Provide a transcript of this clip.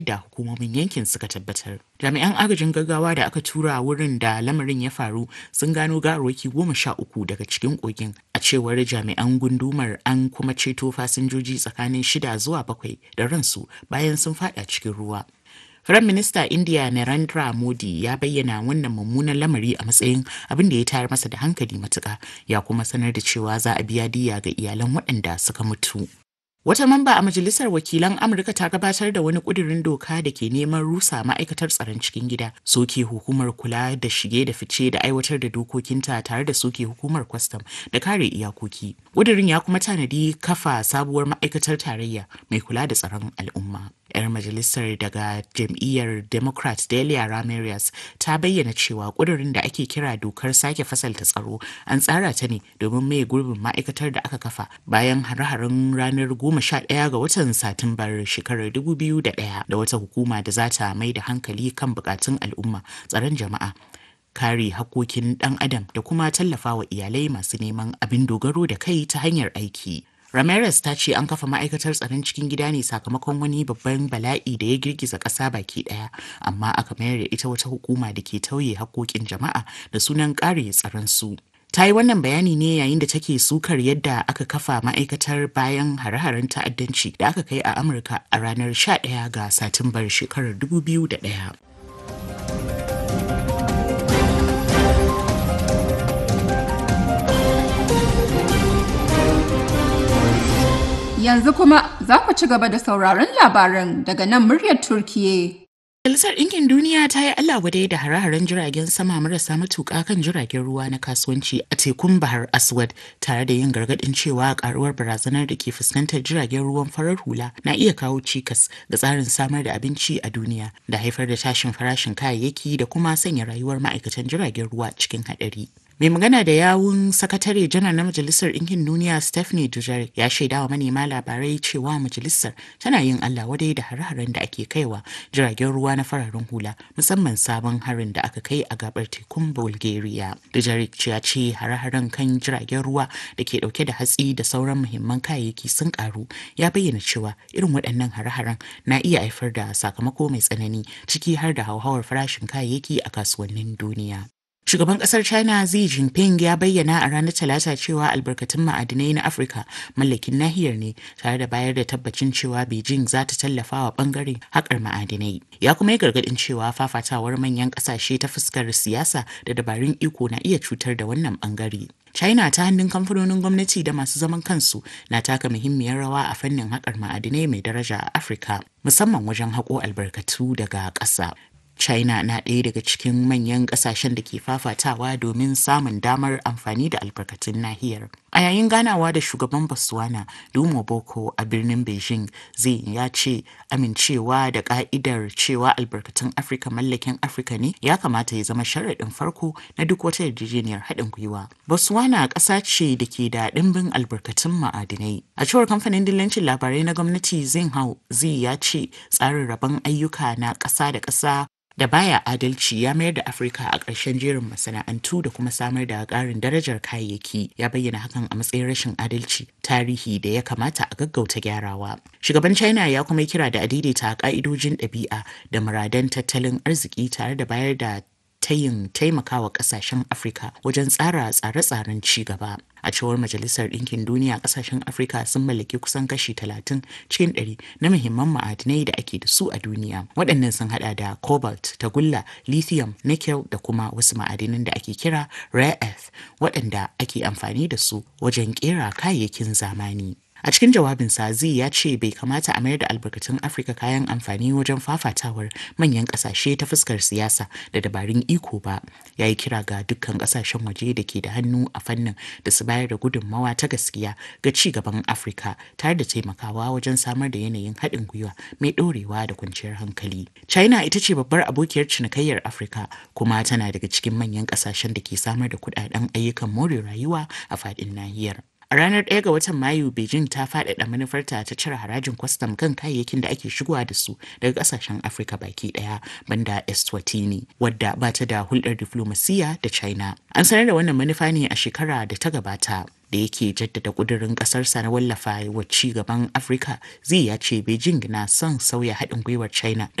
da hukumomin yankin suka tabbatar. Jami'an agajin gaggawa da aka tura wurin da lamarin ya faru sun gano gawarwaki goma sha uku daga cikin kogin a cewar jami'an gundumar an kuma ceto fasinjoji tsakanin shida zuwa bakwai da ransu bayan sun fada cikin ruwa. Firayim Minista India Narendra Modi ya bayyana wannan mummunan lamari a matsayin abin da ya tayar masa da hankali matuƙa ya kuma sanar da cewa za a biya diya ga iyalan waɗanda suka mutu. Wata mamba a Majalisar Wakilan Amurka ta gabatar da wani ƙudurin doka da ke neman rusa ma'aikatar tsaron cikin gida, soke hukumar kula da shige da fice da aiwatar da dokokinta tare da soke hukumar kwastam da kare iyakoki. Ƙudurin ya kuma tanadi kafa sabuwar ma'aikatar tarayya mai kula da tsaron al'umma. 'yar majalisar daga jam'iyyar democrat delia ramirez ta bayyana cewa ƙudurin da ake kira dokar sake fasalta tsaro an tsara ta ne domin mai gurbin ma'aikatar da aka kafa bayan hare-haren ranar goma sha ɗaya ga watan satumbar shekarar dubu biyu da ɗaya da wata hukuma da za ta mai da hankali kan bukatun al'umma tsaron jama'a kare hakokin ɗan adam da kuma tallafawa iyalai masu neman abin dogaro da kai ta hanyar aiki Ramirez ta ce an kafa ma'aikatar tsaron cikin gida ne sakamakon wani babban bala'i da ya girgiza ƙasa baki ɗaya, amma aka mayar da ita wata hukuma da ke tauye haƙoƙin jama'a da sunan ƙare tsaron su. Ta yi wannan bayani ne yayin da take sukar yadda aka kafa ma'aikatar bayan hare-haren ta'addanci da aka kai a Amurka a ranar 11 ga Satumbar shekarar 2001. Yanzu kuma za ku ci gaba da sauraron labaran daga nan muryar Turkiye. Majalisar Ɗinkin Duniya ta yi Allah wadai da hare-haren jiragen sama marasa matuƙa kan jiragen ruwa na kasuwanci a tekun Bahar Aswad tare da yin gargaɗin cewa karuwar barazanar da ke fuskantar jiragen ruwan farar hula na iya kawo cikas ga tsarin samar da abinci a duniya da haifar da tashin farashin kayayyaki da kuma sanya rayuwar ma'aikatan jiragen ruwa cikin haɗari. mai magana da yawun sakatare janar na majalisar ɗinkin duniya stephanie dujarric ya shaida wa manema labarai cewa majalisar tana yin allah wadai da hare-haren da ake kaiwa jiragen ruwa na fararen hula musamman sabon harin da aka kai a gabar tekun bulgaria dujarric ya ce hare-haren kan jiragen ruwa da ke dauke da hatsi da sauran muhimman kayayyaki sun karu ya bayyana cewa irin waɗannan hare-haren na iya haifar da sakamako mai tsanani ciki har da hauhawar farashin kayayyaki a kasuwannin duniya Shugaban kasar China Xi Jinping ya bayyana a ranar Talata cewa albarkatun ma'adinai na Afirka mallakin nahiyar ne tare da bayar da tabbacin cewa Beijing za ta tallafa wa bangaren haƙar ma'adinai. Ya kuma yi gargaɗin cewa fafatawar manyan ƙasashe ta fuskar siyasa da dabarun iko na iya cutar da wannan bangare. China ta hannun kamfanonin gwamnati da masu zaman kansu na taka muhimmiyar rawa a fannin haƙar ma'adinai mai daraja a Afirka, musamman wajen haƙo albarkatu daga ƙasa. China na ɗaya daga cikin manyan ƙasashen da ke fafatawa domin samun damar amfani da albarkatun nahiyar. A yayin ganawa da shugaban Botswana Lumo Boko a birnin Beijing zai ya ce amincewa da ka'idar cewa albarkatun Afirka mallakin Afirka ne ya kamata ya zama sharaɗin farko na duk wata yarjejeniyar haɗin gwiwa. Botswana ƙasa ce da ke da ɗimbin albarkatun ma'adinai. A cewar kamfanin dillancin labarai na gwamnati Zinhao zai ya ce tsarin rabon ayyuka na ƙasa da ƙasa da baya adalci ya mayar da afirka a ƙarshen jerin masana'antu da kuma samar da ƙarin darajar kayayyaki ya bayyana hakan a matsayin rashin adalci tarihi da ya kamata a gaggauta gyarawa shugaban china ya kuma kira da a daidaita ƙa'idojin ɗabi'a da muradan tattalin arziki tare da bayar da tayin taimakawa kasashen Afirka wajen tsara tsare-tsaren ci gaba. A cewar Majalisar Ɗinkin Duniya kasashen Afirka sun mallaki kusan kashi 30 cikin 100 na muhimman ma'adinai da ake da su a duniya. Waɗannan sun hada da cobalt, tagulla, lithium, nickel da kuma wasu ma'adinan da ake kira rare earth waɗanda ake amfani da su wajen ƙera kayayyakin zamani. A cikin jawabinsa zai ya ce bai kamata a mayar da albarkatun Afirka kayan amfani wajen fafatawar manyan ƙasashe ta fuskar siyasa da dabarun iko ba. Ya yi kira ga dukkan ƙasashen waje da ke da hannu a fannin da su bayar da gudunmawa ta gaskiya ga ci gaban Afirka tare da taimakawa wajen samar da yanayin haɗin gwiwa mai ɗorewa da kwanciyar hankali. China ita ce babbar abokiyar cinikayyar Afirka kuma tana daga cikin manyan ƙasashen da ke samar da kuɗaɗen ayyukan more rayuwa a faɗin nahiyar. A ranar 1 ga watan Mayu, Beijing ta faɗaɗa manufarta ta cire harajin kwastam kan kayayyakin da ake shigowa da su daga ƙasashen Afirka baki ɗaya banda Eswatini, wadda ba ta da hulɗar diflomasiyya da China. An sanar da wannan manufa ne a shekara da ta gabata. da yake jaddada ƙudurin ƙasarsa na wallafa wa ci gaban Afirka zai ya ce Beijing na son sauya haɗin gwiwar China